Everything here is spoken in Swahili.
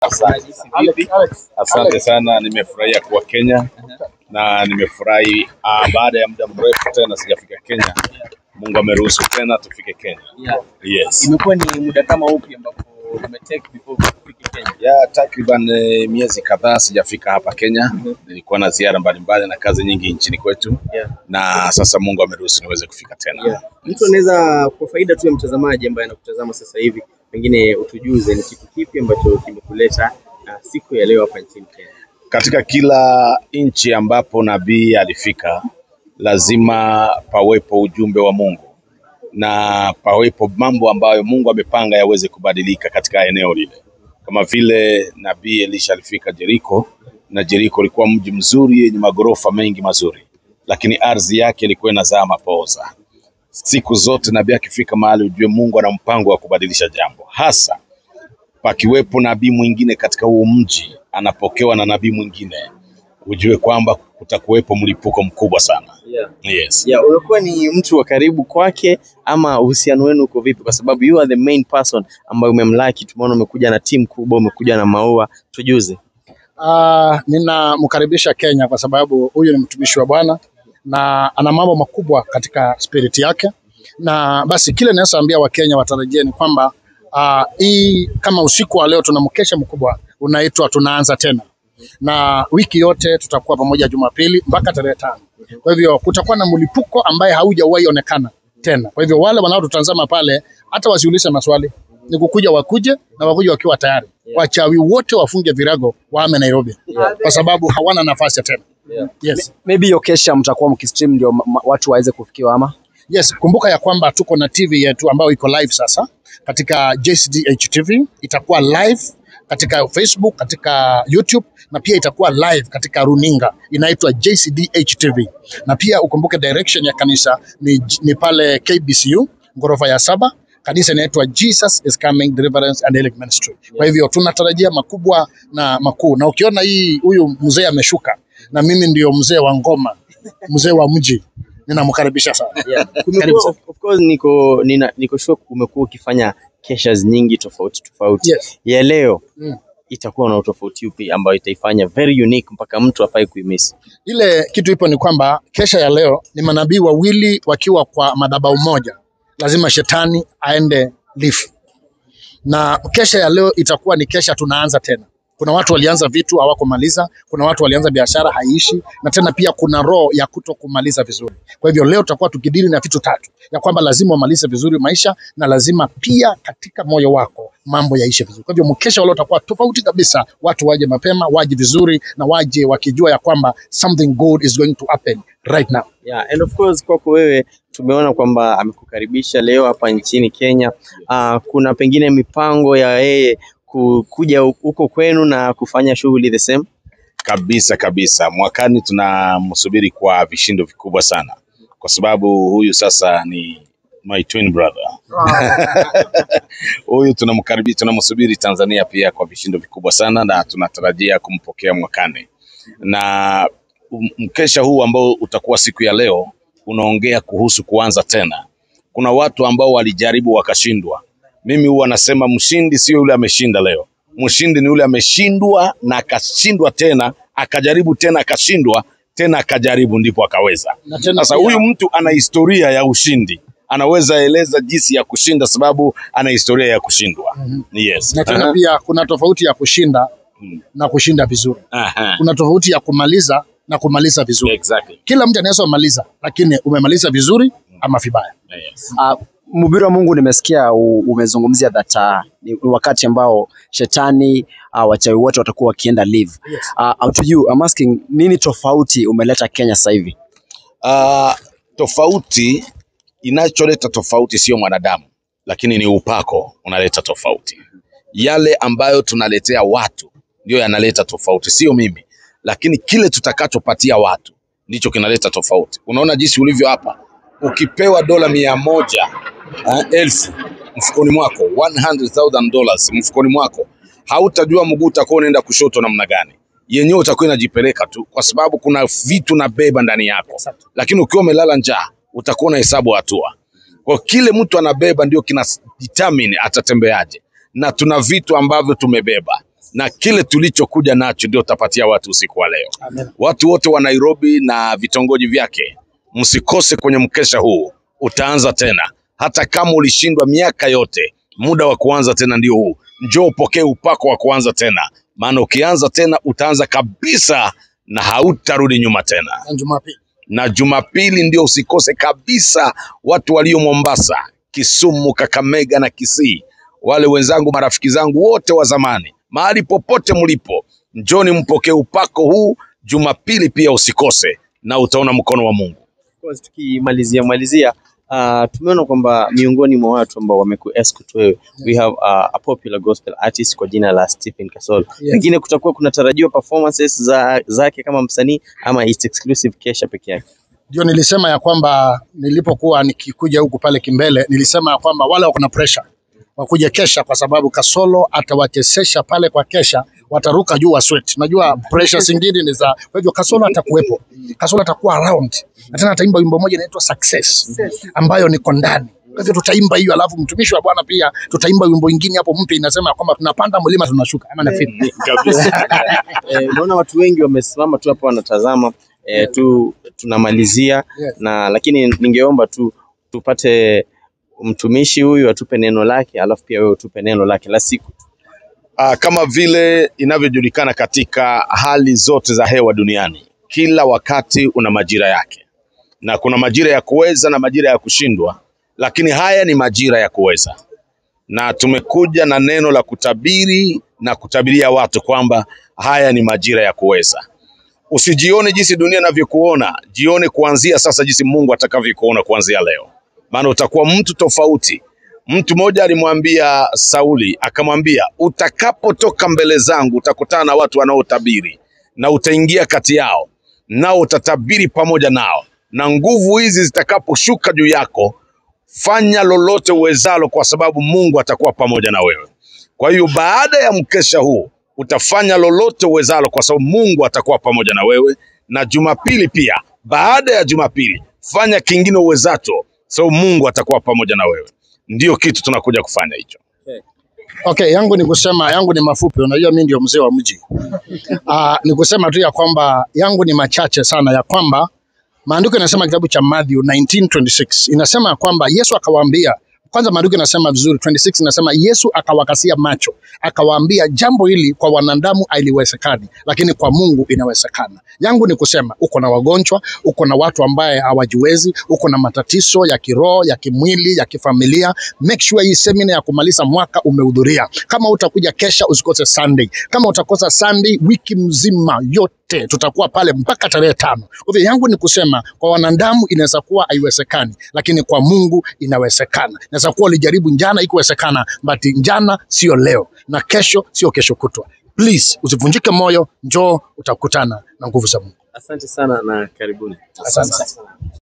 Asante. Asante sana, nimefurahia kuwa Kenya na nimefurahi ah, baada ya muda mrefu tena sijafika Kenya. Mungu ameruhusu tena tufike Kenya. Yeah. Yes. Imekuwa ni muda kama upi ambapo umetake before ufike Kenya? Ya takriban eh, miezi kadhaa sijafika hapa Kenya. Nilikuwa na ziara mbalimbali na kazi nyingi nchini kwetu, Yeah. na sasa Mungu ameruhusu niweze kufika tena. Yeah. Mtu anaweza kwa faida tu ya mtazamaji ambaye anakutazama sasa hivi, pengine utujuze ni kitu kipi ambacho kimekuleta uh, siku ya leo hapa nchini Kenya. Katika kila nchi ambapo nabii alifika, lazima pawepo ujumbe wa Mungu na pawepo mambo ambayo Mungu amepanga yaweze kubadilika katika eneo lile, kama vile nabii Elisha alifika Jeriko, na Jeriko ilikuwa mji mzuri yenye magorofa mengi mazuri, lakini ardhi yake ilikuwa inazaa mapooza. Siku zote nabii akifika mahali, ujue Mungu ana mpango wa kubadilisha jambo, hasa pakiwepo nabii mwingine katika huo mji anapokewa na nabii mwingine, ujue kwamba kutakuwepo mlipuko mkubwa sana. Yeah. Yes. Yeah, unakuwa ni mtu wa karibu kwake ama uhusiano wenu uko vipi? Kwa sababu you are the main person ambaye umemlaki. Tumeona umekuja na timu kubwa, umekuja na maua, tujuze. Uh, ninamkaribisha Kenya kwa sababu huyu ni mtumishi wa Bwana na ana mambo makubwa katika spirit yake, na basi kile naweza ambia Wakenya watarajie ni kwamba uh, hii kama usiku wa leo tuna mkesha mkubwa unaitwa tunaanza tena, na wiki yote tutakuwa pamoja Jumapili mpaka tarehe tano. Kwa hivyo kutakuwa na mlipuko ambaye haujawahi onekana tena. Kwa hivyo wale wanaotutazama pale hata wasiulize maswali, ni kukuja wakuje na wakuje wakiwa tayari. Wachawi wote wafunge virago waame Nairobi kwa sababu hawana nafasi tena. Yes. maybe hiyo kesha mtakuwa mkistream ndio ma- ma- watu waweze kufikiwa ama Yes, kumbuka ya kwamba tuko na TV yetu ambayo iko live sasa katika JCDH TV, itakuwa live katika Facebook, katika YouTube na pia itakuwa live katika runinga inaitwa JCDH TV. Na pia ukumbuke direction ya kanisa ni, ni pale KBCU ghorofa ya saba. Kanisa inaitwa Jesus is Coming Deliverance and Healing Ministry. Kwa hivyo tunatarajia makubwa na makuu, na ukiona hii huyu mzee ameshuka, na mimi ndio mzee wa ngoma, mzee wa mji, ninamkaribisha sana. Yeah. Karibu Kumekuwa, sana. of, of course niko nina, niko sure umekuwa ukifanya keshas nyingi tofauti tofauti. Yes. Ya leo Mm. itakuwa na utofauti upi ambayo itaifanya very unique mpaka mtu afai kuimiss? Ile kitu ipo ni kwamba kesha ya leo ni manabii wawili wakiwa kwa madhabahu moja, lazima shetani aende lifu, na kesha ya leo itakuwa ni kesha tunaanza tena. Kuna watu walianza vitu hawakumaliza, kuna watu walianza biashara haiishi, na tena pia kuna roho ya kuto kumaliza vizuri. Kwa hivyo leo tutakuwa tukidili na vitu tatu, ya kwamba lazima umalize vizuri maisha na lazima pia katika moyo wako mambo yaishe vizuri. Kwa hivyo mkesha wa leo utakuwa tofauti kabisa, watu waje mapema, waje vizuri na waje wakijua ya kwamba something good is going to happen right now. Yeah, and of course kwako wewe tumeona kwamba amekukaribisha leo hapa nchini Kenya. Uh, kuna pengine mipango ya yeye ku- kuja huko kwenu na kufanya shughuli the same. Kabisa kabisa, mwakani tunamsubiri kwa vishindo vikubwa sana, kwa sababu huyu sasa ni my twin brother. Huyu tunamkaribia, tunamsubiri Tanzania pia kwa vishindo vikubwa sana, na tunatarajia kumpokea mwakani. Na um- mkesha huu ambao utakuwa siku ya leo unaongea kuhusu kuanza tena. Kuna watu ambao walijaribu wakashindwa. Mimi huwa nasema mshindi sio yule ameshinda leo, mshindi ni yule ameshindwa na akashindwa tena, akajaribu tena akashindwa tena akajaribu, ndipo akaweza. Na tena Sasa pia- huyu mtu ana historia ya ushindi, anaweza eleza jinsi ya kushinda, sababu ana historia ya kushindwa. Yes. na tena Aha. pia kuna tofauti ya kushinda Mm. na kushinda vizuri. Aha. Kuna tofauti ya kumaliza na kumaliza vizuri. Exactly. Kila mtu anaweza kumaliza, lakini umemaliza vizuri ama vibaya. Yes. uh, mhubiri wa Mungu nimesikia u- umezungumzia that uh, ni wakati ambao shetani uh, wachawi wote watakuwa wakienda live. Yes. Uh, to you I'm asking nini tofauti umeleta Kenya sasa hivi? Uh, tofauti inacholeta tofauti sio mwanadamu, lakini ni upako unaleta tofauti. Yale ambayo tunaletea watu ndio yanaleta tofauti, sio mimi, lakini kile tutakachopatia watu ndicho kinaleta tofauti. Unaona jinsi ulivyo hapa, ukipewa dola mia moja uh, elfu mfukoni mwako 100,000 dollars mfukoni mwako, hautajua mguu utakuwa unaenda kushoto namna gani, yenyewe utakuwa inajipeleka tu, kwa sababu kuna vitu nabeba ndani yako lakini ukiwa umelala njaa utakuwa na hesabu hatua. Kwa kile mtu anabeba ndio kina determine atatembeaje, na tuna vitu ambavyo tumebeba. na kile tulichokuja nacho ndio utapatia watu usiku wa leo. Amen. Watu wote wa Nairobi na vitongoji vyake, msikose kwenye mkesha huu, utaanza tena. Hata kama ulishindwa miaka yote, muda wa kuanza tena ndio huu. Njoo upokee upako wa kuanza tena, maana ukianza tena utaanza kabisa na hautarudi nyuma tena. Na Jumapili. Na Jumapili ndio usikose kabisa, watu walio Mombasa, Kisumu, Kakamega na Kisii, wale wenzangu, marafiki zangu wote wa zamani, mahali popote mlipo, njoni mpokee upako huu Jumapili pia usikose, na utaona mkono wa Mungu. Of course, tukimalizia malizia uh, tumeona kwamba miongoni mwa watu ambao wamekuescort wewe we have uh, a popular gospel artist kwa jina la Stephen Kasolo. Yes. Pengine kutakuwa kunatarajiwa performances za zake kama msanii ama it's exclusive kesha peke yake. Ndio nilisema ya kwamba nilipokuwa nikikuja huku pale Kimbele, nilisema ya kwamba wale wako na pressure wakuja kesha, kwa sababu Kasolo atawachezesha pale kwa kesha, wataruka juu wa sweat. Najua pressure zingine ni za, kwa hivyo Kasolo atakuwepo, Kasolo atakuwa around na tena ataimba wimbo moja inaitwa Success ambayo niko ndani. Kwa hivyo tutaimba hiyo, alafu mtumishi wa Bwana pia tutaimba wimbo ingine hapo mpya inasema kwamba tunapanda mlima tunashuka, ama nafikiri Eh, Naona watu wengi wamesimama tu hapo wanatazama eh, tu tunamalizia Yes. na lakini ningeomba tu tupate mtumishi huyu atupe neno lake, alafu pia wewe utupe neno lake la siku. Ah, kama vile inavyojulikana katika hali zote za hewa duniani, kila wakati una majira yake, na kuna majira ya kuweza na majira ya kushindwa, lakini haya ni majira ya kuweza, na tumekuja na neno la kutabiri na kutabiria watu kwamba haya ni majira ya kuweza. Usijione jinsi dunia inavyokuona, jione kuanzia sasa jinsi Mungu atakavyokuona kuanzia leo, maana utakuwa mtu tofauti. Mtu mmoja alimwambia Sauli, akamwambia utakapotoka mbele zangu utakutana na watu wanaotabiri na utaingia kati yao, nao utatabiri pamoja nao, na nguvu hizi zitakaposhuka juu yako, fanya lolote uwezalo, kwa sababu Mungu atakuwa pamoja na wewe. Kwa hiyo baada ya mkesha huu utafanya lolote uwezalo, kwa sababu Mungu atakuwa pamoja na wewe. Na Jumapili pia, baada ya Jumapili fanya kingine uwezacho, sababu Mungu atakuwa pamoja na wewe. Ndiyo kitu tunakuja kufanya hicho. Okay, yangu ni kusema, yangu ni mafupi. Unajua mimi ndio mzee wa mji. Uh, ni kusema tu ya kwamba yangu ni machache sana, ya kwamba maandiko inasema kitabu cha Matthew 19:26 inasema ya kwamba Yesu akawaambia kwanza, maandiko inasema vizuri 26 inasema Yesu akawakasia macho akawaambia, jambo hili kwa wanadamu haliwezekani, lakini kwa Mungu inawezekana. Yangu ni kusema, uko na wagonjwa, uko na watu ambaye hawajiwezi, uko na matatizo ya kiroho, ya kimwili, ya kifamilia, make sure hii semina ya kumaliza mwaka umehudhuria. Kama utakuja kesha, usikose Sunday. Kama utakosa Sunday, wiki mzima yote tutakuwa pale mpaka tarehe tano. Kwa hivyo yangu ni kusema, kwa wanadamu inaweza kuwa haiwezekani, lakini kwa Mungu inawezekana. Inaweza kuwa ulijaribu njana ikuwezekana, but njana sio leo na kesho sio kesho kutwa. Please usivunjike moyo, njoo utakutana na nguvu za Mungu. Asante sana na karibuni. Asante.